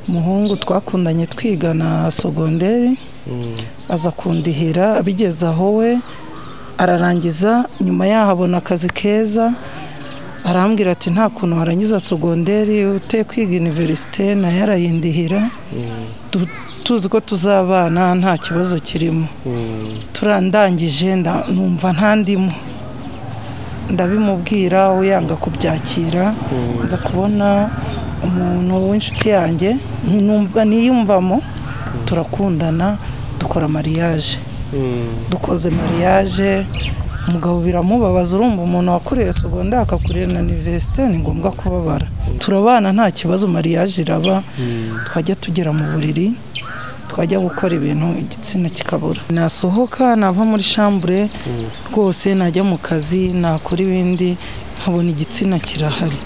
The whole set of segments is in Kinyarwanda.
umuhungu twakundanye twiga na sogonderi aza kundihira abigeze aho we ararangiza nyuma yaho abona akazi keza arambwira ati nta kuntu warangiza sogonderi uteye kwiga iniverisite nayo arayindihira Tu- tuzi ko tuzabana nta kibazo kirimo turandangije nda- numva ntandimo ndabimubwira we yanga kubyakira nza kubona umuntu w'inshuti yanjye numva niyumvamo turakundana dukora mariage dukoze mariage umugabo biramubabaza urumva umuntu wakuriye segonda akakurira na universite ni ngombwa kubabara turabana nta kibazo mariage iraba twajya tugera mu buriri twajya gukora ibintu igitsina kikabura nasohoka nava muri shambure rwose najya mu kazi nakora ibindi nkabona igitsina kirahari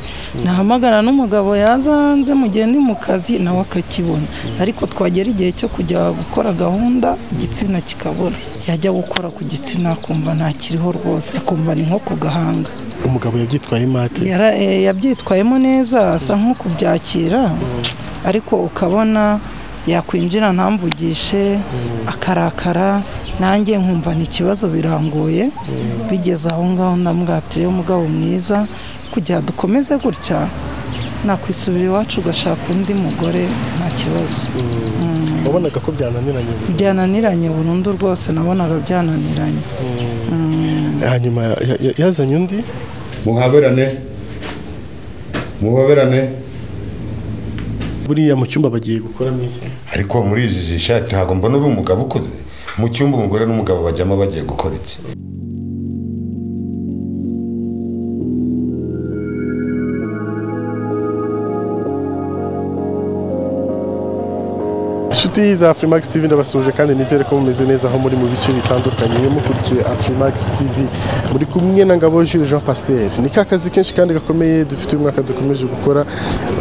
nahamagara n'umugabo yazanze mugende mu kazi nawe akakibona ariko twagera igihe cyo kujya gukora gahunda igitsina kikabura yajya gukora ku gitsina akumva ntakiriho rwose akumva ni nko ku gahanga umugabo yabyitwaye imate Yara- eh, yabyitwayemo neza asa nko kubyakira ariko ukabona yakwinjira ntamvugishe akarakara nanjye nkumva ni ikibazo birangoye bigeze aho ngaho ndamwatiriye umugabo mwiza kugira dukomeze gutya nakwisubira iwacu ugashaka undi mugore nta kibazo wabonaga ko byananiranye byananiranye burundu rwose nabonaga byananiranye hanyuma ya- ya- yazanye undi muhaberane muhoberane buriya mu cyumba bagiye gukoramo iki ariko muri izi jisha ntabwo mbona uri umugabo ukuze mu cyumba umugore n'umugabo bajyamo bagiye gukora iki inshuti za Afurimax TV ndabasuhuje kandi nizere ko mumeze neza aho muri mu bice bitandukanye iyo mukurikiye Afurimax TV muri kumwe na Ngabo Jules Jean Pasteur ni ka kazi kenshi kandi gakomeye dufite uyu mwaka dukomeje gukora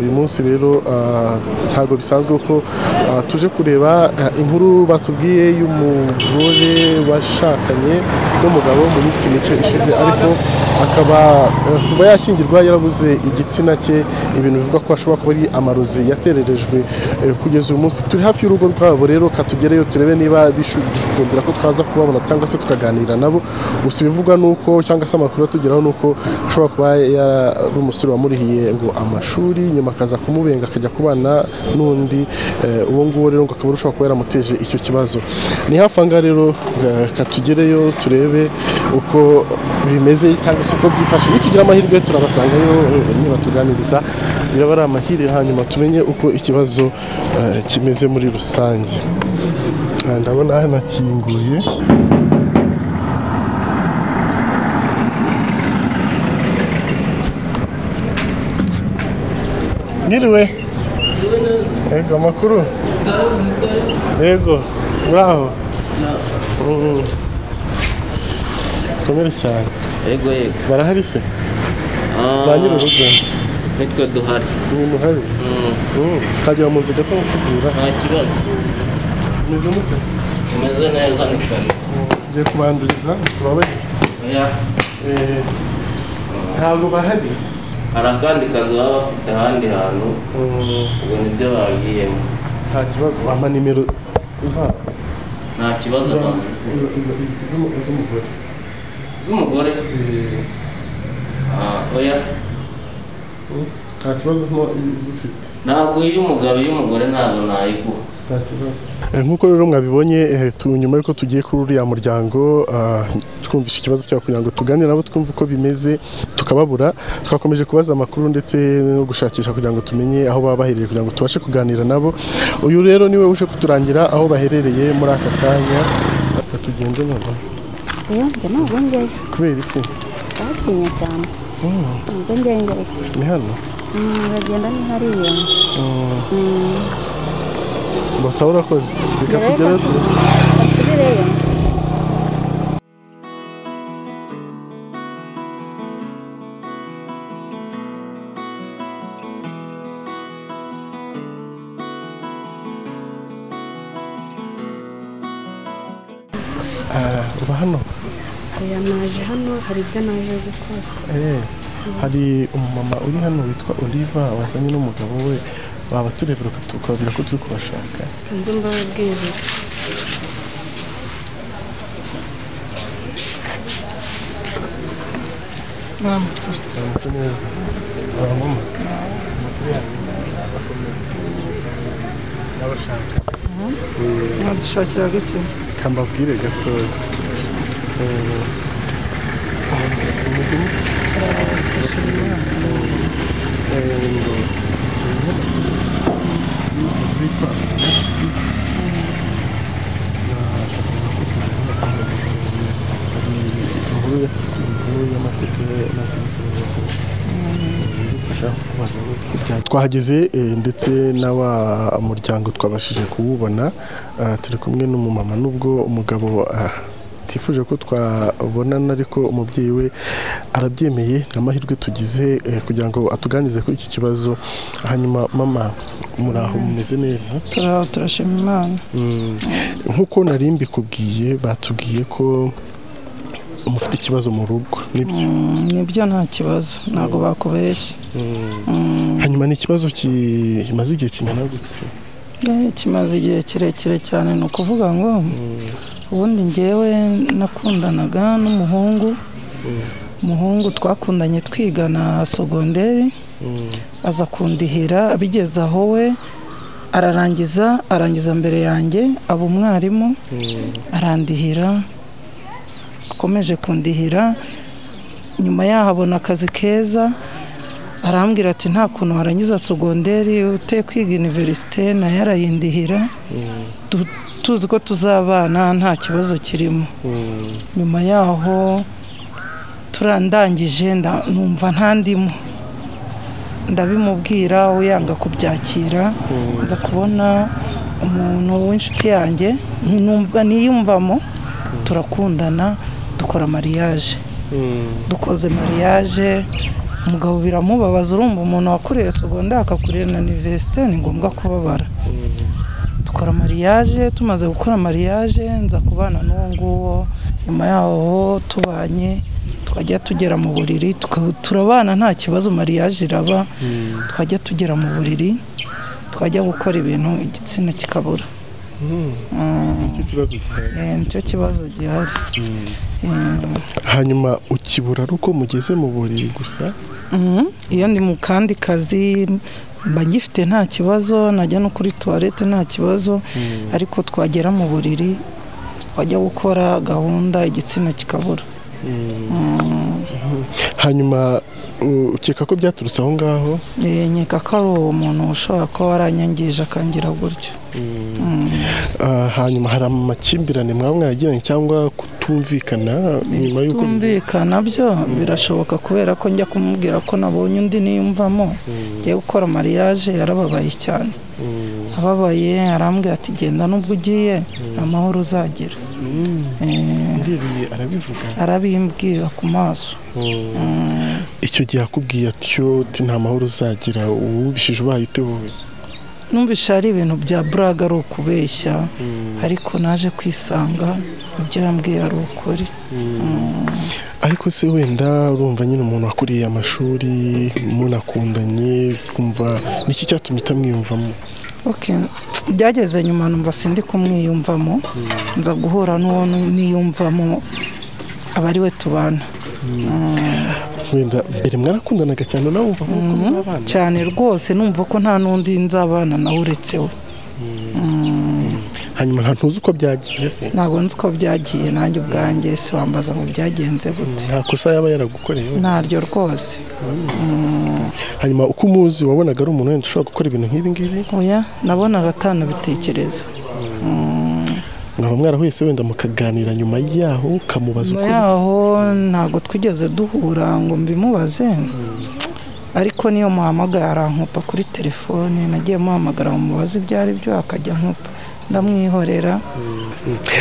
uyu munsi rero ah, ntabwo bisanzwe ko ah, tuje kureba ah, inkuru batubwiye y'umugore washakanye n'umugabo mu minsi mike ishize ariko akaba eh, kuva yashyingirwa yarabuze igitsina cye ibintu bivuga ko ashobora kuba ari amarozi yatererejwe eh, kugeza uyu munsi turi hafi y'urugo rwabo rero katugereyo turebe niba bishukundira ko twaza kubabona cyangwa se tukaganira nabo gusa ibivugwa nuko cyangwa se amakuru atugeraho nuko ashobora kuba yari umusore wamurihiye ngo amashuri nyuma akaza kumubenga akajya kubana n'undi eh, uwo nguwo rero ngo akaba ashobora kuba yaramuteje icyo kibazo ni hafi aha ngaha rero eh, katugereyo turebe uko bimeze cyangwa se uko byifashe nitugira amahirwe turabasangayo eh, nibatuganiriza biraba ari amahirwe hanyuma tumenye uko ikibazo eh, kimeze muri rusange Ah, ndabona hanakinguye mwiriwe yego amakuru yego muraho Mm. komere cyane yego yego barahari se Ah, ba nyir'urugo nitwe duhari ni muhari Mm. ukagera mu nzu gato bakubwira nta kibazo meze mute umeze neza ni kare tugiye kubanduriza tubabaye oya Eh, ntabwo bahari hari akandi kazi baba bafite ahandi hantu Mm, ubwo nibyo babigiyemo nta kibazo wampa nimero uza- nta kibazo uza- bazi uza- iza- iza- iz'umu- iz'umugore z'umugore Eh, Ah, oya nta kibazo nto izo ufite ntabwo iy'umugabo iy'umugore ntabwo nayiguha Eh, nk'uko rero mwabibonye eh, tu- nyuma y'uko tugiye kuri uriya muryango ah, twumvishe ikibazo cyabo kugira ngo tuganire nabo twumve uko bimeze tukababura twakomeje kubaza amakuru ndetse no gushakisha kugira ngo tumenye aho baba baherereye kugira ngo tubashe kuganira nabo uyu rero niwe uje kuturangira aho baherereye muri aka kanya Reka tugende noneho Yonge ntabwo ngeye kubera iki batinye cyane ntabwo ngeye ngeye ni hano uragenda ni hariya basa urakoze reka Reka tugere tu- basubireyo Ah, uba hano oya naje hano hari ibyo naje gukora Eh, hari umumama uri hano witwa Oliva wazanye n'umugabo we waba turebera ukababwira ko turi kubashaka ibyo mbabwira mwambutse Mwaramutse neza mama n'abashaka mwadushakira gake kambabwire gatoya umuzima inkuru y'inzu y'amateka na serivisi twahageze eh, ndetse n'aba muryango twabashije kuwubona ah, turi kumwe n'umumama nubwo umugabo ah, tifuje ko twabonana ariko umubyeyi we arabyemeye ni amahirwe tugize eh, kugira ngo atuganirize kuri iki kibazo hanyuma mama muraho mumeze neza turaho turashima imana nk'uko nari mbikubwiye batubwiye ko mufite ikibazo mu rugo nibyo Mm, nibyo nta kibazo ntabwo bakubeshya hanyuma ni ikibazo kimaze igihe kingana gute Eh, kimaze igihe kirekire cyane ni ukuvuga ngo ubundi ngewe nakundanaga n'umuhungu umuhungu twakundanye twigana sogonderi aza kundihira bigeze aho we ararangiza arangiza mbere yanjye aba umwarimu arandihira akomeje kundihira nyuma yaho abona akazi keza arambwira ati nta kuntu warangiza sogonderi uteye kwiga iniverisite nayo arayindihira Tu- tuzi ko tuzabana nta kibazo kirimo nyuma yaho turandangije nda- numva ntandimo ndabimubwira we yanga kubyakira nza kubona umuntu w'inshuti yanjye numva- niyumvamo turakundana dukora mariyaje dukoze mariyaje umugabo biramubabaza urumva umuntu wakuriye sogonda akakurira na iniverisite ni ngombwa kubabara dukora mariyaje tumaze gukora mariyaje nza kubana n'uwo nguwo nyuma yaho tubanye twajya tugera mu buriri tuka- turabana nta kibazo mariyaje iraba twajya tugera mu buriri twajya gukora ibintu igitsina kikabura icyo kibazo gihari Eh, nicyo kibazo gihari Eh, hanyuma ukibura ari uko mugeze mu buriri gusa Mhm. iyo ndi mu kandi kazi mba ngifite nta kibazo najya no kuri tuwarete nta kibazo ariko twagera mu buriri wajya gukora gahunda igitsina kikabura hanyuma u- ukeka ko byaturutse aho ngaho Eh, nkeka ko ari uwo muntu ushobora kuba waranyangije akangira gutyo Ah, hanyuma hari amakimbirane mwaba mwaragiranye cyangwa kutumvikana nyuma y'uko tumvikana byo birashoboka kubera ko njya kumubwira ko nabonye undi niyumvamo ngiye gukora mariyaje yarababaye cyane ababaye arambwira ati genda n'ubwo ugiye amahoro uzagira Eh, Irebeye arabivuga arabimbwira ku maso icyo gihe akubwiye atyo uti nta mahoro uzagira uwumvishije ubaye utewe numvise ari ibintu bya buraga ari ukubeshya ariko naje kwisanga ibyo yambwiye ari ukuri ariko se wenda urumva nyine umuntu wakuriye amashuri munakundanye kumva niki cyatumye utamwiyumvamo Okay. byageze nyuma numva sindi kumwiyumvamo nza guhura n'uwo niyumvamo aba ari we tubana wenda mbere mwarakundanaga cyane nawe wumva nk'uko muzabana cyane rwose numva ko nta n'undi nzabana nawe uretse we hanyuma nta ntuzi uko byagiye se ntabwo nzi uko byagiye nanjye ubwanjye se wambaza ngo byagenze gute nta kosa yaba yaragukoreye ntaryo rwose hanyuma uko umuzi wabonaga ari umuntu wenda ushobora gukora ibintu nk'ibi ngibi oya nabonaga atanabitekereza mwaba mwarahuyese wenda mukaganira nyuma yaho ukamubaza nyuma ukuri yaho ntabwo twigeze duhura ngo mbimubaze ariko niyo muhamagaye arankupa kuri telefone nagiye muhamagara mubaze ibyo ari byo akajya nkupa ndamwihorera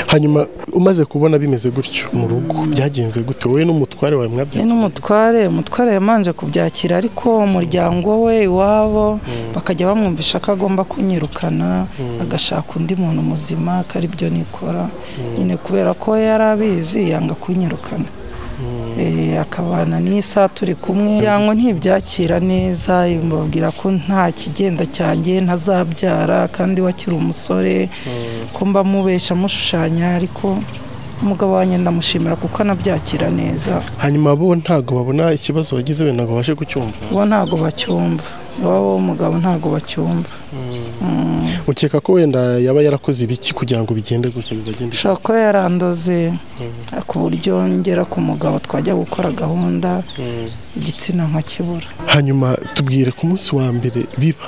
hanyuma umaze kubona bimeze gutyo mu rugo byagenze gute wowe n'umutware wawe ye mwabyagiye n'umutware umutware yamanje kubyakira ariko umuryango we iwabo bakajya bamwumvisha ko agomba kunyirukana agashaka undi muntu muzima ko ari byo nikora nyine kubera ko yari abizi yanga kunyirukana eh, akabana n'isaha turi kumwe yango ntibyakira neza mbabwira ko nta kigenda cyanjye ntazabyara kandi wakiri umusore ko mba mubesha mushushanya ariko umugabo wanjye ndamushimira kuko anabyakira neza hanyuma bo ntabwo babona ikibazo wagize wenda ngo babashe kucyumva bo ntabwo bacyumva iwabo w'umugabo ntabwo bacyumva ukeka ko wenda yaba yarakoze ibiki kugira ngo bigende gutya bizagende ushobora kuba yarandoze ku buryo ngera ku mugabo twajya gukora gahunda igitsina nkakibura hanyuma tubwire ku munsi wa mbere biba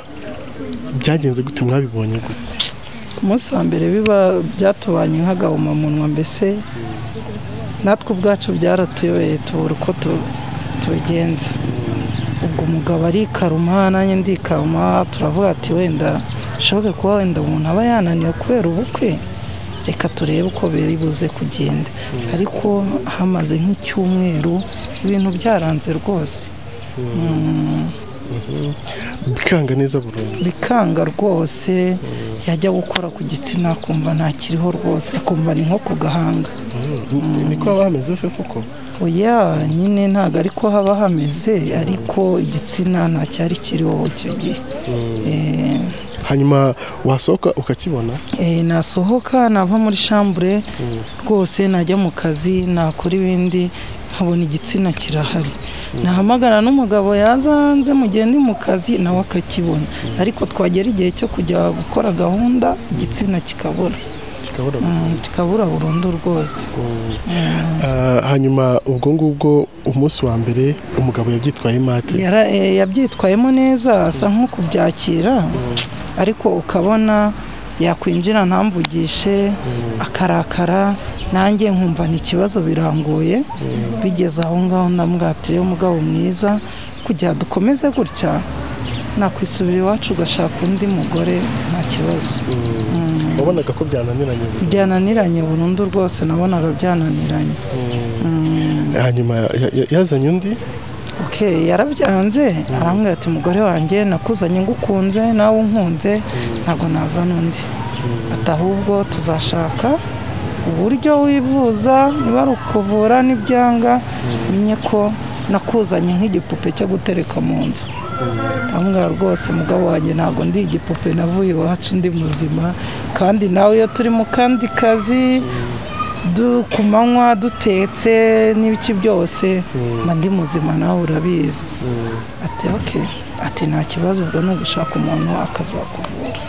byagenze gute mwabibonye gute ku munsi wa mbere biba byatubanye nk'agahomamunwa mbese natwe ubwacu byaratuyobeye tubura uko tu- tubigenza ubwo umugabo arikaruma nanjye ndikaruma turavuga ati wenda bishoboke kuba wenda umuntu aba yananiwe kubera ubukwe reka turebe uko biri buze kugenda ariko hamaze nk'icyumweru ibintu byaranze rwose bikanga neza burundu bikanga rwose yajya gukora ku gitsina akumva ntakiriho rwose akumva ni nko ku gahanga niko haba hameze se koko oya nyine ntabwo ariko haba hameze ariko igitsina nta cyari kiriho icyo gihe Eh, hanyuma wasohoka ukakibona eh, nasohoka nava muri shambure rwose najya mu kazi nakora ibindi nkabona igitsina kirahari nahamagara n'umugabo yazanze mugende mu kazi nawe akakibona ariko twagera igihe cyo kujya gukora gahunda igitsina kikabura kikabura Mm, kikabura burundu rwose Ah, hanyuma ubwo ngubwo umunsi wa mbere umugabo yabyitwayemo ate Yara- eh, yabyitwayemo neza asa nk'ukubyakira ariko ukabona yakwinjira ntamvugishe akarakara nanjye nkumva ni ikibazo birangoye bigeze aho ngaho ndamwatire umugabo mwiza kugira dukomeze gutya nakwisubira iwacu ugashaka undi mugore nta kibazo wabonaga ko byananiranye burundu. byananiranye burundu rwose nabonaga byananiranye hanyuma ya- ya- yazanye undi Okay, yarabyanze arambwira ati mugore wanjye nakuzanye ngukunze nawe unkunze ntabwo naza n'undi ati ahubwo tuzashaka uburyo wivuza niba ari ukuvura n'ibyanga menye ko nakuzanye nk'igipupe cyo gutereka mu nzu ndamubwira rwose mugabo wanjye ntabwo ndi igipupe navuye iwacu ndi muzima kandi nawe iyo turi mu kandi kazi du ku manywa dutetse n'ibiki byose mba ndi muzima nawe urabizi ati oke ati nta kibazo ubwo ni ugushaka umuntu akazakuvura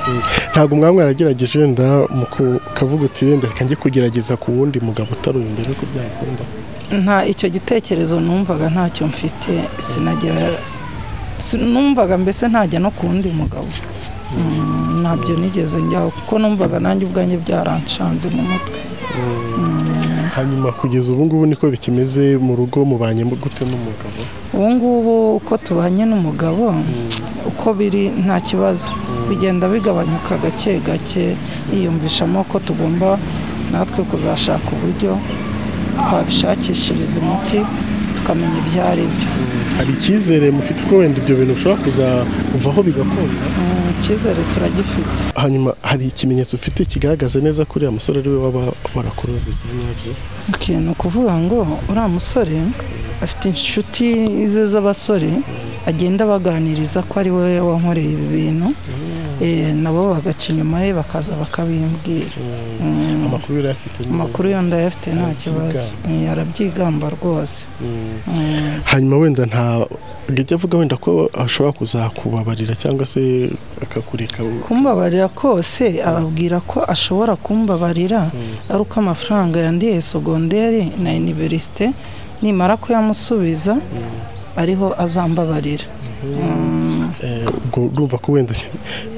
ntabwo mwaba mwaragerageje wenda mu ku- ukavuga uti wenda reka njye kugerageza ku wundi mugabo utari uyu mbere ko byakunda nta icyo gitekerezo numvaga ntacyo mfite sinagera si- numvaga mbese ntajya no ku wundi mugabo Mm, ntabyo nigeze njyaho kuko numvaga nanjye ubwanjye byaranshanze mu mutwe hanyuma kugeza ubu ngubu niko bikimeze mu rugo mubanye gute n'umugabo ubu ngubu uko tubanye n'umugabo uko biri nta kibazo bigenda bigabanyuka gake gake yiyumvishamo ko tugomba natwe kuzashaka uburyo twabishakishiriza umuti tukamenya ibyo ari byo hari icyizere mufite ko wenda ibyo bintu bishobora kuzakuvaho bigakunda Mm, icyizere turagifite hanyuma hari ikimenyetso ufite kigaragaza neza ko uriya musore ari we waba warakuroze nyabyo Okay, ni ukuvuga ngo uriya musore afite inshuti ze z'abasore agenda baganiriza ko ari we wankoreye ibi bintu Eh, nabo bagaca inyuma ye bakaza bakabimbwira Mm. amakuru yari afite ni amakuru yo ndayafite nta kibazo Mm, arabyigamba rwose Mm, hanyuma wenda nta ajya avuga wenda ko ashobora kuzakubabarira cyangwa se akakureka kumbabarira kose ababwira ko ashobora kumbabarira ari uko amafaranga yandiye sogonderi na iniverisite nimara kuyamusubiza ariho azambabarira Mm, eh, ubwo urumva ko wenda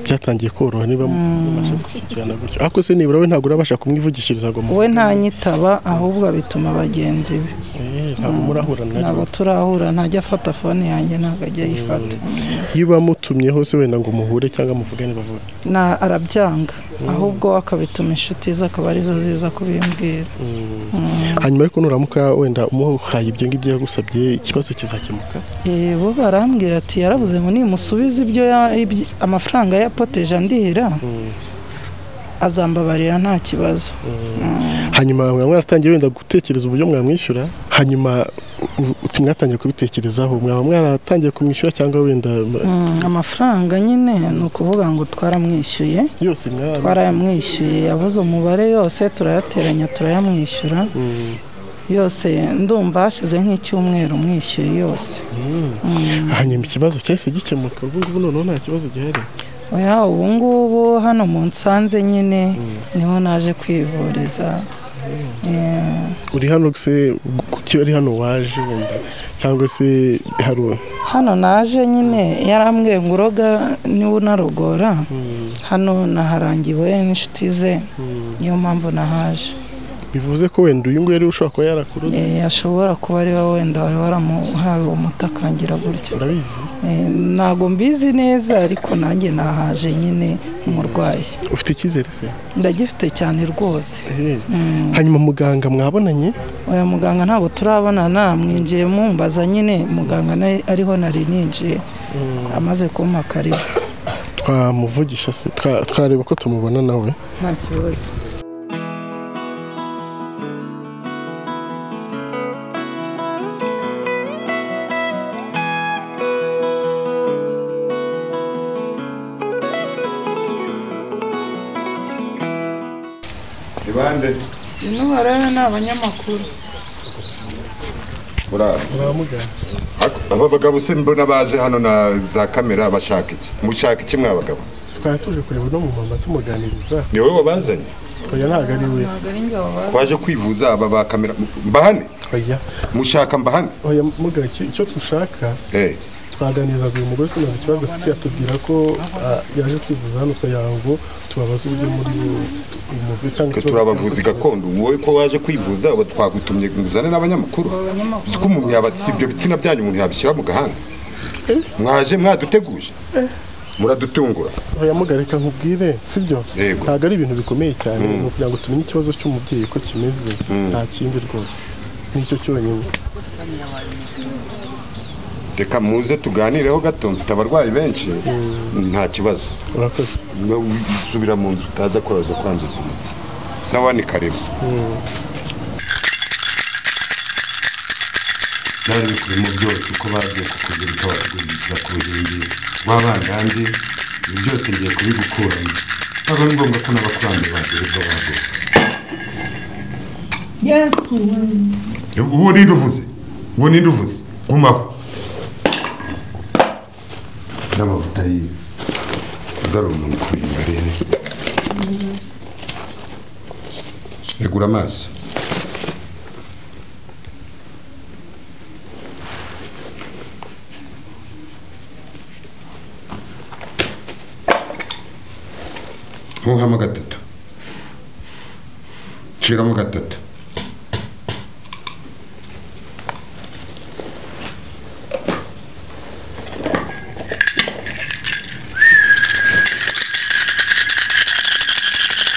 byatangiye koroha niba mubasha gushyikirana gutyo ariko se nibura we ntabwo urabasha kumwivugishiriza ngo mu- we ntanyitaba ahubwo abituma bagenzi be Eh, ntabwo murahura na ntabwo turahura ntajya afata fone yanjye ntabwo ajya ayifata iyo bamutumyeho se wenda ngo muhure cyangwa muvugane bavuga na arabyanga ahubwo akabituma inshuti ze akaba arizo ziza kubimbwira hanyuma ariko nuramuka wenda umuhaye ibyo ngibyo yagusabye ikibazo kizakemuka Eh, bo barambwira ati yaravuze ngo nimusubize ibyo ya- ibyi- amafaranga ya poteje andihira azambabarira nta kibazo hanyuma mwaratangiye wenda gutekereza uburyo mwamwishyura hanyuma u- uti mwatangiye kubitekerezaho mwaba mwaratangiye kumwishyura cyangwa wenda mwa- Mm, amafaranga nyine ni ukuvuga ngo twaramwishyuye yose mwaba twarayamwishyuye yavuze umubare yose turayateranya turayamwishyura yose ndumva hashize nk'icyumweru mwishyuye yose hanyuma ikibazo cyahise gikemuka ubu ngubu noneho nta kibazo gihari oya ubu ngubu hano mu nsanze nyine niho naje kwivuriza Eh, uri hano se kuki ari hano waje wenda cyangwa se hari uwo- hano naje nyine yarambwiye ngo uroga niba unarogora hano naharangiwe n'inshuti ze niyo mpamvu nahaje bivuze ko wenda uyu nguyu ariwe ushobora kuba yarakuroze Eh, ashobora kuba ari we wenda wari waramuhawe uwo muti akangira gutyo urabizi Eh, ntabwo mbizi neza ariko nanjye nahaje nyine umurwayi ufite icyizere se ndagifite cyane rwose Eh. hanyuma muganga mwabonanye oya muganga ntabwo turabonana mwinjiye mumbaza nyine muganga nawe ariho nari ninjiye amaze kumpa karibu twamuvugisha se twa- twareba ko tumubona nawe nta kibazo ni bande ino barebe ni abanyamakuru murara uramugana Ak- aba bagabo se mbona baje hano na za kamera bashaka iki mushaka iki mwa bagabo twari tuje kureba no mu mama tumuganiriza ni wowe wabazanye oya ntabwo ari we ntabwo ari njye wabaza twaje kwivuza aba ba kamera mbahane oya mushaka mbahane oya muganga icyo- icyo dushaka eh twaganiriza uyu mugore tumaze ikibazo afite atubwira ko ah, yaje kwivuza hano twagira ngo tubabaze uburyo muri umuve cyangwa twe ikibazo turi abavuzi gakondo wowe ko waje kwivuza ubu twagutumye ngo uzane n'abanyamakuru uzi ko umuntu yaba si ibyo bitsina byanyu umuntu yabishyira mu gahanga mwaje mwaduteguje muradutungura oya mugareka nkubwire sibyo Yego. ntabwo ari ibintu bikomeye cyane ni ukugira ngo tumenye ikibazo cy'umubyeyi ko kimeze nta kindi rwose nicyo cyonyine reka muze tuganireho gato mfite abarwayi benshi nta kibazo urakoze No, usubira mu nzu utaza koroza kwanduza umuti sawa ni karibu barabikuyemo byose uko bagiye kukuzirika bakakuzirika ku ruhimbi wabandange ibi byose ngiye kubigukuramo byaba ari ngombwa ko n'abakurambere bacu bibwo bagowe uwo ninde uvuze uwo ninde uvuze gumaho n'amavuta yiwe agarura umuntu ku imbere egura amaso ntuhamo gatatu ciramo gatatu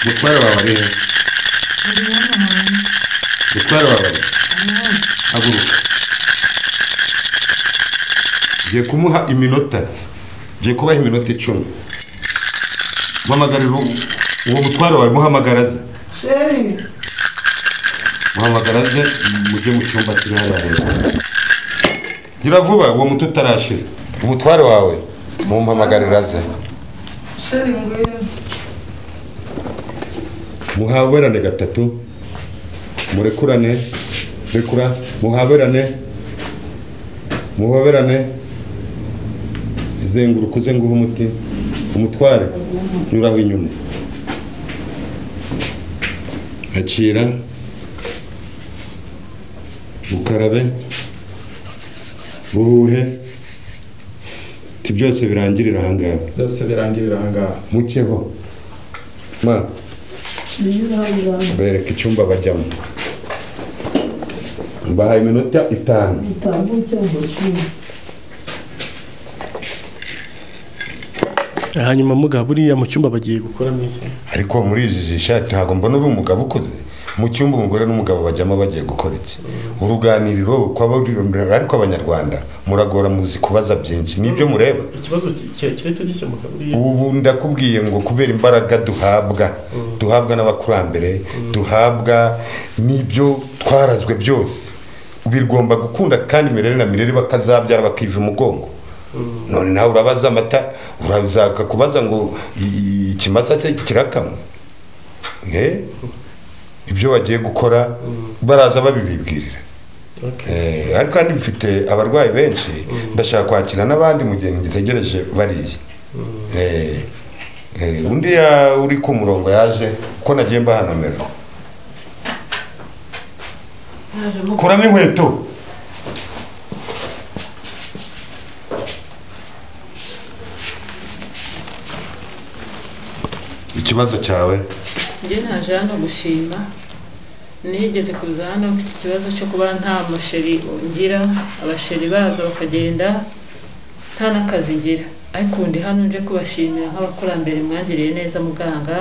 mutware wawe ari hehe mutware wawe ari hehe? haguruka ngiye kumuha iminota ngiye kubaha iminota icumi muhamagarira uwo- uwo mutware wawe muhamagaraze muhamagaraze mujye mu cyumba kiri hariya hejuru gira vuba uwo muti utarashira umutware wawe mumpamagariraze sheri ngwino muhaberane gatatu murekurane rekura muhaberane muhoberane zenguruka uze nguhe umuti umutware nyuraho inyuma acira ukarabe uhuhe ti byose birangirira ahangaha byose birangirira ahangaha mukeho ma bereka icyumba bajyamo bahaye iminota itanu hanyuma mugabo buriya mu cyumba bagiye gukoramo iki ariko muri izi jisha ntabwo mbona uri umugabo ukuze mu cyumba umugore n'umugabo bajyamo bagiye gukora iki uruganiriro kw'abari- ariko abanyarwanda muragora muzi kubaza byinshi nibyo mureba ikibazo ki- ki- kirahita gikemuka buriya ubu ndakubwiye ngo kubera imbaraga duhabwa duhabwa n'abakurambere duhabwa n'ibyo twarazwe byose bigomba gukunda kandi imirere na mirere bakazabyara bakiva umugongo none nawe urabaza amata urashaka kubaza ngo i- i- ikimasa cye kirakamwa Eh? ibyo bagiye gukora baraza babibibwirira Eh, ariko kandi bifite abarwayi benshi ndashaka kwakira n'abandi mu gihe ngitegereje bariya Eh, eh, undi ya- uri ku murongo yaje ko nagiye mbaha nomero kuramo inkweto ikibazo cyawe njye naje hano gushima nigeze kuza hano mfite ikibazo cyo kuba nta musheri ngira abasheri baza bakagenda nta n'akazi ngira ariko ubu ndi hano nje kubashimira nk'abakurambere mwangiriye neza muganga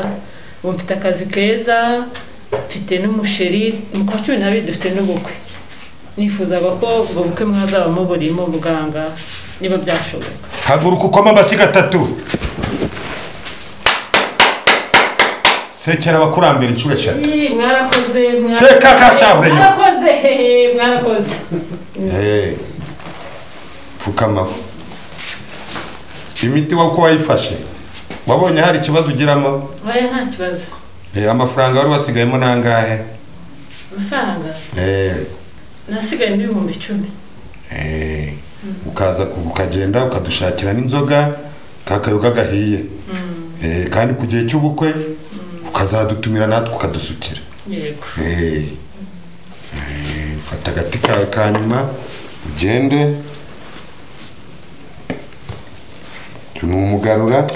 ubu mfite akazi keza mfite n'umusheri mu kwa cumi n'abiri dufite n'ubukwe nifuzaga ko ubwo bukwe mwazaba muburimo muganga niba byashoboka haguruka ukoma amashyi gatatu sekera abakurambere inshuro eshatu Ih, mwarakoze mwarakoze. Seka kashahure nyuma. mwarakoze hehe, mwarakoze Eh, pfukama imiti wa uko wayifashe wabonye hari ikibazo ugiramo oya nta kibazo Eh, amafaranga wari wasigayemo nangahe amafaranga Eh, nasigayemo ibihumbi icumi eh, ukaza ku- ukagenda ukadushakira n'inzoga kakayoga gahiye Eh, kandi ku gihe cy'ubukwe ukazadutumira natwe ukadusukira yego Eh, eh, fata agati kawe ka nyuma ugende ni umugarura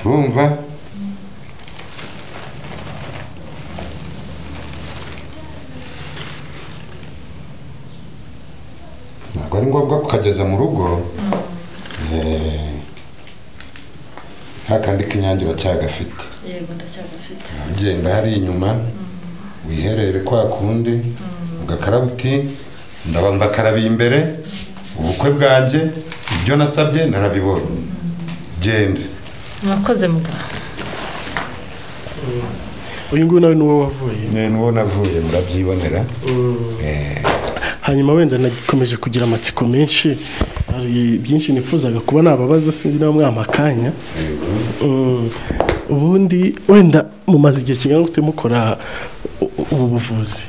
urumva ntabwo ari ngombwa kukageza mu rugo Eh, nta kandi k'inyange uracyagafite yego ndacyagafite ugenda hariya inyuma wiherere kwa kundi ugakaraba uti ndaba mbakarabiye imbere ubukwe bwanjye ibyo nasabye narabibonye genda mwakoze muganga uyu nguyu nawe ni wowe wavuye nyine n'uwo navuye murabyibonera hanyuma wenda nakomeje kugira amatsiko menshi hari byinshi nifuzaga kuba nababaza sinzi niba mwampa akanya Mm, ubundi wenda mumaze igihe kingana gute mukora u- u- ubu buvuzi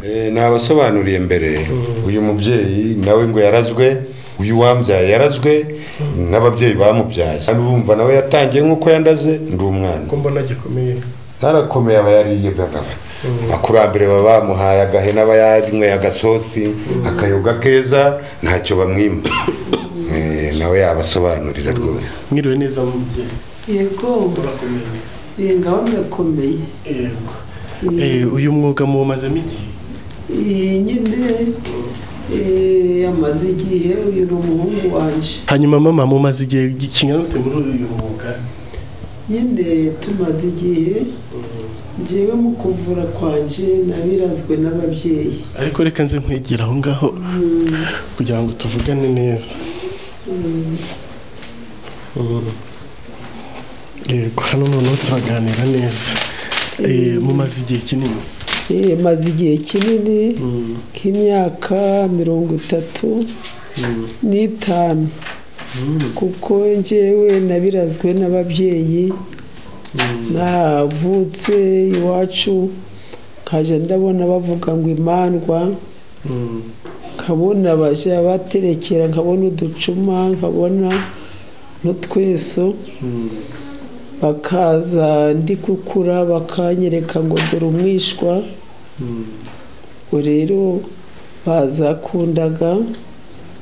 Eh, nabasobanuriye mbere uyu mubyeyi nawe ngo yarazwe uyu wambyaye yarazwe n'ababyeyi bamubyaye kandi urumva nawe yatangiye nk'uko yandaze ndi umwana mbona gikomeye ntarakomeye aba yariye bagaba abakurambere baba bamuhaye agahene aba yarinyweye agasosi akayoga keza ntacyo bamwima Eh, nawe yabasobanurira rwose mwiriwe neza mubyeyi yego murakomeye iyi ngaho birakomeye yego Iyi- Eh, uyu mwuga muwumazemo igihe iyi nyine eh, yamaze igihe uyu ni umuhungu wanjye hanyuma mama mumaze igihe gi- kingana gute muri uyu mwuga nyine tumaze igihe ngewe mu kuvura kwanjye nabirazwe n'ababyeyi ariko reka nze nkwegera aho ngaho kugira ngo tuvugane neza Mm. yego hano noneho turaganira neza Eh, mumaze igihe kinini Eh, maze igihe kinini Mm, k'imyaka mirongo itatu mm, n'itanu mm, kuko njyewe nabirazwe n'ababyeyi mm. navutse iwacu nkajya ndabona bavuga ngo imandwa Mm, nkabona bajya baterekera nkabona uducuma nkabona n'utweso mm, bakaza ndi gukura bakanyereka ngo dore umwishwa mm. ubwo rero bazakundaga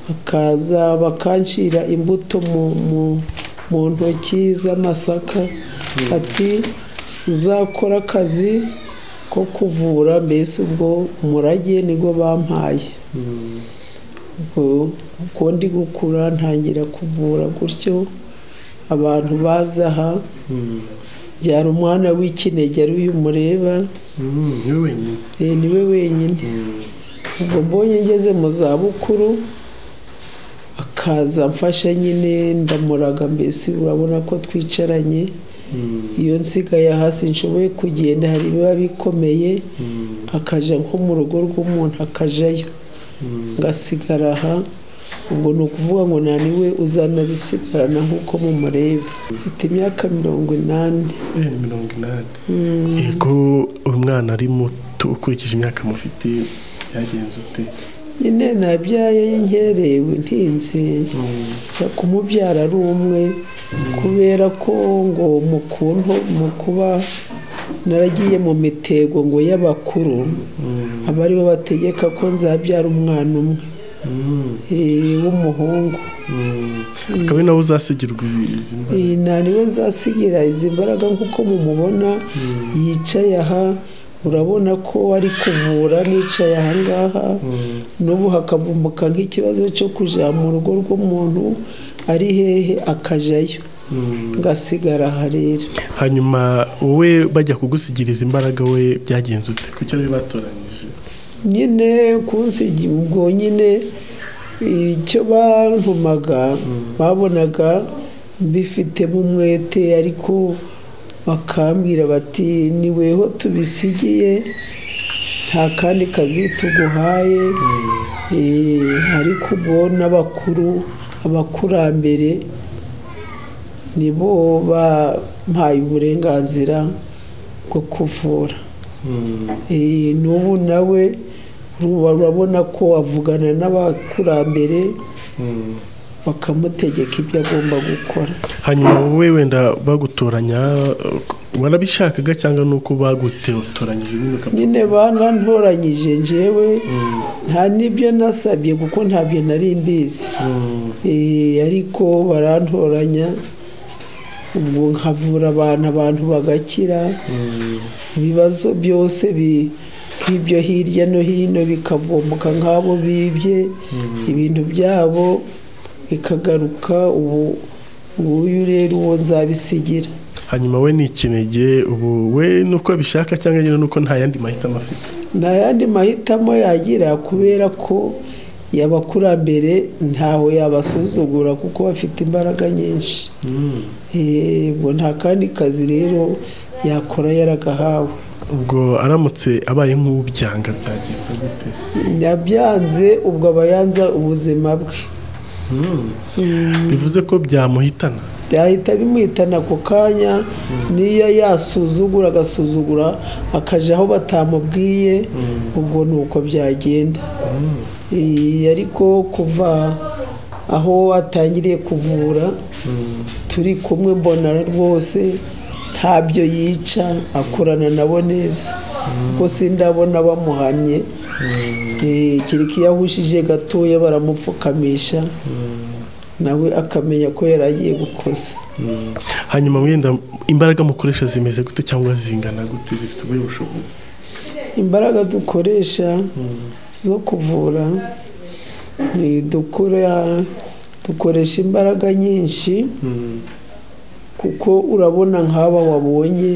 bakaza bakancira imbuto mu, mu, mu ntoki z'amasaka ati uzakora akazi ko kuvura mbese ubwo umurage nibwo bampaye ubwo uko ndi gukura ntangira kuvura gutyo abantu baza aha byari umwana w'ikinege ari uyu mureba Mm, ni wowe wenyine Eh, ni we wenyine Mm, ubwo mbonye ngeze mu zabukuru akaza amfasha nyine ndamuraga mbese urabona ko twicaranye iyo nsigaye hasi nshoboye kugenda hari ibiba bikomeye akajya nko mu rugo rw'umuntu akajyayo ngasigara aha ubwo ni ukuvuga ngo nta niwe uzana bisigarana nk'uko mumureba mfite imyaka mirongo inani mirongo inani yego umwana ari muto ukurikije imyaka mufite byagenze ute nyine nabyaye y'inkerewe ntinze nshya kumubyara ari umwe kubera ko ngo mu kuntu mu kuba naragiye mu mitego ngo y'abakuru aba ari bo bategeka ko nzabyara umwana umwe eh, w'umuhungu akaba ari nawe uzasigirwa izi- izi mbaraga. Eh, nta niwe nzasigira izi mbaraga nk'uko mumubona yicaye aha urabona ko ari kuvura nicaye aha ngaha n'ubu hakavumbuka nk'ikibazo cyo kujya mu rugo rw'umuntu ari hehe akajyayo ngasigara aha rero hanyuma wowe bajya kugusigiriza imbaraga we byagenze ute kucyo bari batoranyije nyine kunsigi ubwo nyine icyo bantumaga babonaga mbifitemo umwete ariko bakambwira bati niweho tubisigiye nta kandi kazi tuguhaye Eh, ariko ubwo n'abakuru abakurambere nibo bampaye uburenganzira bwo kuvura Eh, n'ubu nawe uruba- urabona ko avugana n'abakurambere bakamutegeka ibyo agomba gukora hanyuma wowe wenda bagutoranya eh, warabishakaga cyangwa ni uko bagutoranyije nyine ukaba- nyine banantoranyije njyewe nta n'ibyo nasabye kuko ntabyo nari mbizi Eh, ariko barantoranya ubwo nkavura abantu abantu bagakira ibibazo byose bi nk'ibyo hirya no hino bikavumbuka nk'abo bibye ibintu byabo bikagaruka ubu nguyu rero uwo nzabisigira hanyuma we ni ikinege ubu we ni uko abishaka cyangwa nyine ni uko nta yandi mahitamo afite nta yandi mahitamo yagira kubera ko yabakurambere ntaho yabasuzugura kuko bafite imbaraga nyinshi Eh, ubwo nta kandi kazi rero yakora yaragahawe ubwo aramutse abaye nk'ubyanga byagenda gute yabyanze ubwo aba yanze ubuzima bwe bivuze ko byamuhitana byahita bimuhitana ako kanya niyo yasuzugura agasuzugura akajya aho batamubwiye ubwo ni uko byagenda Eh, ariko kuva aho atangiriye kuvura turi kumwe mbona rwose ntabyo yica akorana nabo neza kuko sindabona bamuhamye Eh, kereka iyo ahushije gatoya baramupfukamisha nawe akamenya ko yari agiye gukoza hanyuma wenda imbaraga mukoresha zimeze gute cyangwa zingana gute zifite ubuhe bushobozi imbaraga dukoresha zo kuvura ni dukora dukoresha imbaraga nyinshi kuko urabona nk'aba wabonye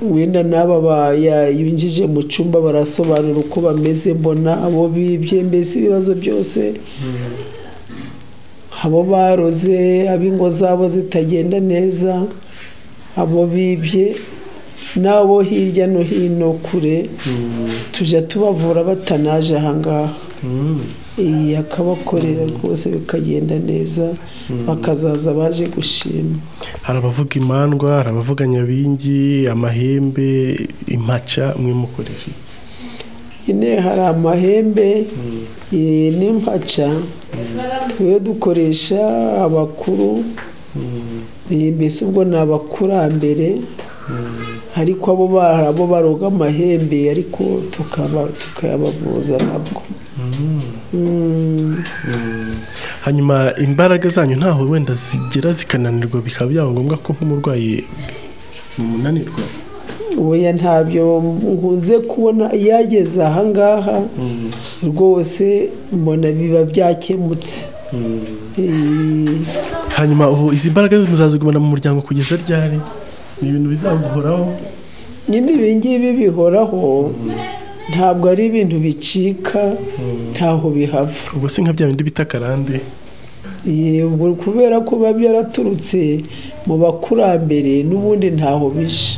wenda n'aba ba- ya- yinjije mu cyumba barasobanura uko bameze mbona abo bibye mbese ibibazo byose abo baroze ab'ingo zabo zitagenda neza abo bibye n'abo hirya no hino kure tujya tubavura batanaje ahangaha iyi akabakorera rwose bikagenda neza bakazaza baje gushima hari abavuga imandwa hari abavuga nyabingi amahembe impaca mwe mukoresha iki? ine hari amahembe eh, n'impaca twe dukoresha abakuru Eh, mbese ubwo ni abakurambere ariko abo bari abo baroga amahembe ariko tukaba- tukayabavuza nabwo Mm. hanyuma imbaraga zanyu ntaho wenda zigera zikananirwa bikaba byaba ngombwa ko nk'umurwayi munanirwa oya ntabyo nkunze kubona yageze ahangaha rwose mbona biba byakemutse Eh, hanyuma ubu izi mbaraga muzazigumana mu muryango kugeza ryari ni ibintu bizamuhoraho nyine ibi ngibi bihoraho ntabwo ari ibintu bicika ntaho bihava ubwo si nka bya bindi bita karande yego kubera ko biba byaraturutse mu bakurambere n'ubundi ntaho bishe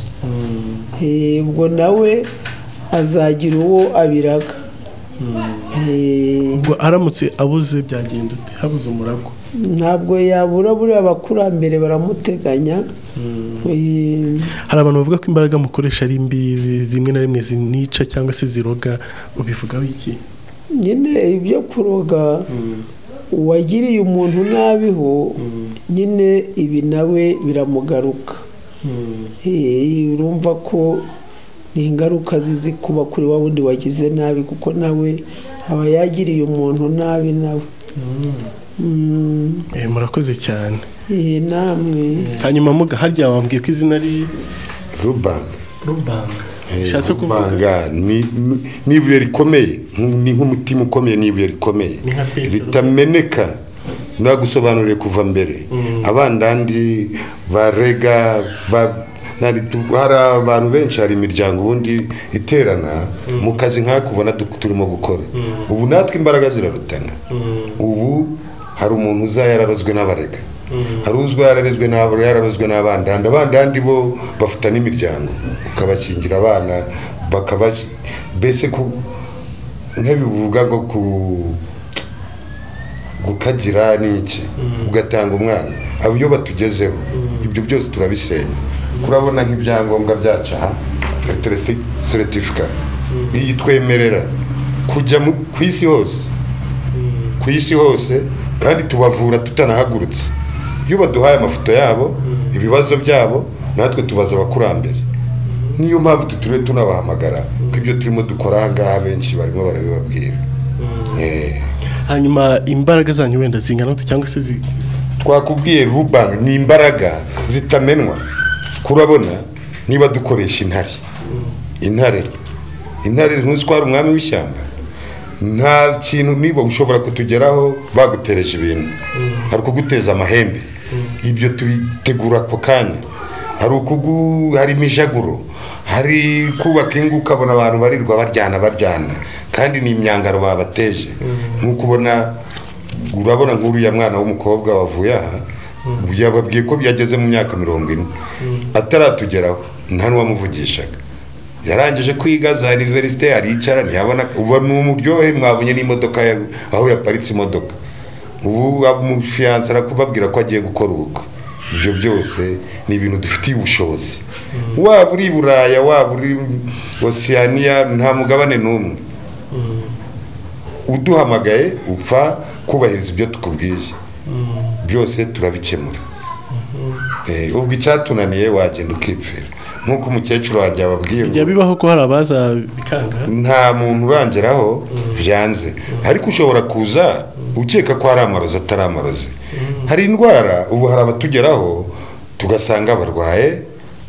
Eh, ubwo nawe azagira uwo abiraga Eh, ubwo aramutse abuze byagenda uti habuze umuragwa ntabwo yabura buriya abakurambere baramuteganya Eh, hari abantu bavuga ko imbaraga mukoresha ari mbi zimwe na rimwe zinica cyangwa se ziroga ubivugaho iki nyine ibyo kuroga uwagiriye umuntu nabiho nyine ibi nawe biramugaruka Eh, urumva ko ni ingaruka zizi kuba kuri wa wundi wagize nabi kuko nawe aba yagiriye umuntu nabi nawe Mm, Eh, murakoze cyane eh, namwe hanyuma muga harya wambwiye ko izina ari rubanga rubanga Eh, bishatse kuvuga rubanga ni ni- ni ibuye rikomeye nk- ni nk'umutima ukomeye ni ibuye rikomeye Ni nka Petero. ritameneka nagusobanuriye kuva mbere abandandi barega ba- nari- tu- hari abantu benshi hari imiryango ubundi iterana mu kazi nk'aka ubona du- turimo gukora ubu natwe imbaraga zirarutana ubu hari umuntu uza yararozwe n'abarega hari uzwa yararezwe n'abo yararozwe n'abandandi abandandi bo bafata n'imiryango ukabakingira abana bakaba mbese ku nk'ibivuga ngo ku gukagira n'iki ugatanga umwana abo iyo batugezeho ibyo byose turabisenya kurabona nk'ibyangombwa byacu aha seritifika iyi twemerera kujya mu- ku isi hose ku isi hose kandi tubavura tutanahagurutse iyo baduhaye amafoto yabo ibibazo byabo natwe tubaza abakurambere niyo mpamvu tutiriwe tunabahamagara ko ibyo turimo dukora aha ngaha benshi barimo barabibabwira Eh. hanyuma imbaraga zanyu wenda zingana gute cyangwa se zi- twakubwiye rubank ni imbaraga zitamenwa kurabona niba dukoresha intare intare intare ntuzwara umwami w'ishyamba nta kintu niba ushobora kutugeraho bagutereje ibintu hari ukuguteza amahembe ibyo tubitegura ako kanya hari ukugu hari imijaguro hari kubaka ingo ukabona abantu barirwa baryana baryana kandi ni imyangaro babateje nk'uko ubona urabona nk'uriya mwana w'umukobwa wavuye aha yababwiye ko yageze mu myaka mirongo ine ataratugeraho nta n'uwamuvugishaga yarangije kwiga za iniverisite aricara ntiyabona ubu ni umuryohe mwabonye n'imodoka ya- aho yaparitse imodoka ubu umufiyanse arakubabwira ko agiye gukora ubukwe ibyo byose ni ibintu dufitiye ubushobozi waba uri i buraya waba uri osiyaniya nta mugabane n'umwe uduhamagaye upfa kubahiriza ibyo tukubwiye byose turabikemura Eh, ubwo icyatunaniye wagenda ukipfira nk'uko umukecuru wanjye yababwiye ngo bijya bibaho ko hari abaza bikanga nta muntu urangeraho byanze ariko ushobora kuza ukeka ko hari amarozi atari amarozi hari indwara ubu hari abatugeraho tugasanga barwaye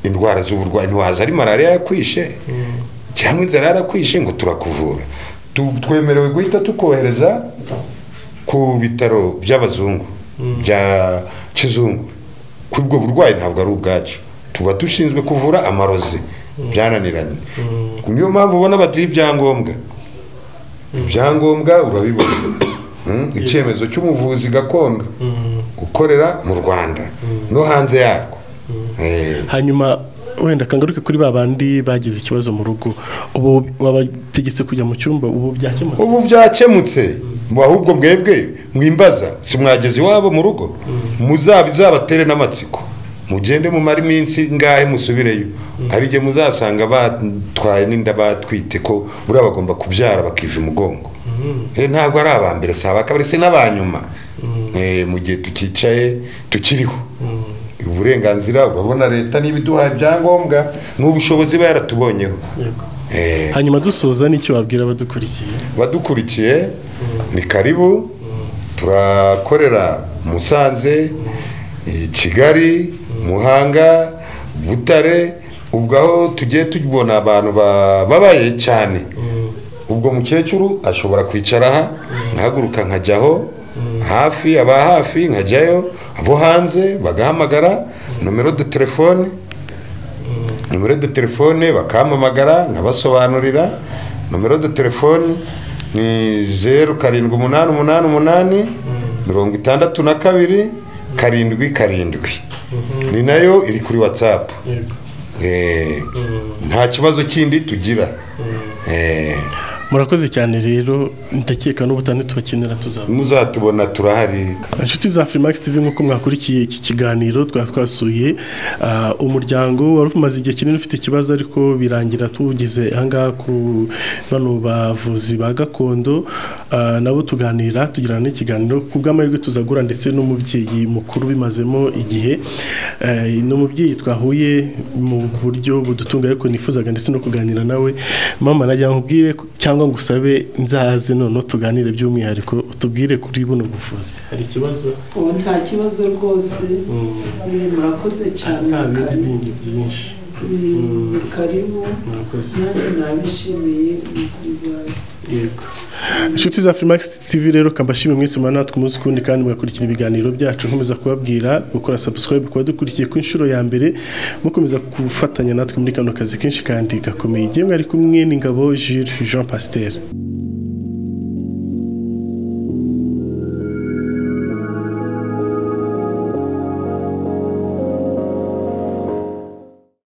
indwara z'uburwayi ntiwaza ari malariya yakwishe cyangwa inzara yarakwishe ngo turakuvura Tu- twemerewe guhita tukohereza ku bitaro by'abazungu bya kizungu kubwo burwayi ntabwo ari ubwacu tuba dushinzwe kuvura amarozi byananiranye niyo mpamvu ubona baduha ibyangombwa ibyangombwa urabibona Mm, icyemezo cy'umuvuzi gakondo ukorera mu rwanda no hanze yarwo Eh, hanyuma wenda kangaruke kuri ba bandi bagize ikibazo mu rugo ubu wabategetse kujya mu cyumba ubu byakemutse ubu byakemutse ahubwo mwebwe mwimbaza si mwageze iwabo mu rugo muzabizabatere n'amatsiko mugende mumare iminsi ngahe musubireyo hari igihe muzasanga batwaye n'inda batwite ko buriya bagomba kubyara bakiva imugongo Eh, ntabwo ari aba mbere si aba kabiri si n'aba nyuma Eh, mu gihe tukicaye tukiriho uburenganzira urabona leta niba iduhaye ibyangombwa n'ubushobozi iba yaratubonyeho Eh, hanyuma dusoza n'icyo wabwira abadukurikiye badukurikiye ni karibu turakorera musanze i kigali muhanga butare ubwo aho tugiye tubona abantu bababaye cyane ubwo mukecuru ashobora kwicara aha nkahaguruka nkajyaho hafi aba hafi nkajyayo abo hanze bagahamagara nomero de telefone nimero de telefone bakampamagara nkabasobanurira nomero de telefone ni zeru karindwi umunani umunani umunani mirongo itandatu na kabiri karindwi karindwi ni nayo iri kuri watsapu yego nta kibazo kindi tugira Eh, murakoze cyane rero ndakeka n'ubutane tubakenera tuzaba muzatubona turahari inshuti za furimax tv nk'uko mwakurikiye iki kiganiro twari twasuye ah, umuryango wari umaze igihe kinini ufite ikibazo ariko birangira tuwugeze ahangaha ku bano bavuzi ba gakondo ah, nabo tuganira tugirana n'ikiganiro ku bw'amahirwe tuzagura ndetse n'umubyeyi mukuru bimazemo igihe Eh, ni umubyeyi twahuye mu buryo budutunga ariko nifuzaga ndetse no kuganira nawe mama nagira nkubwire ku- cyangwa ngusabe nzaze noneho tuganire by'umwihariko utubwire kuri buno buvuzi hari ikibazo ubu nta kibazo rwose Eh, murakoze cyane nta bindi karibu bindi byinshi Mm, karibu murakoze nanjye nabishimiye ni kuzaza yego inshuti za furimax tv rero kambashimwe mwese mwanatwe umunsi ku wundi kandi mugakurikira ibiganiro byacu nkomeza kubabwira gukora subscribe kuba dukurikiye ku inshuro ya mbere mukomeza gufatanya natwe muri kano kazi kenshi kandi gakomeye igihe mwari kumwe n'ingabo jules jean pasiteri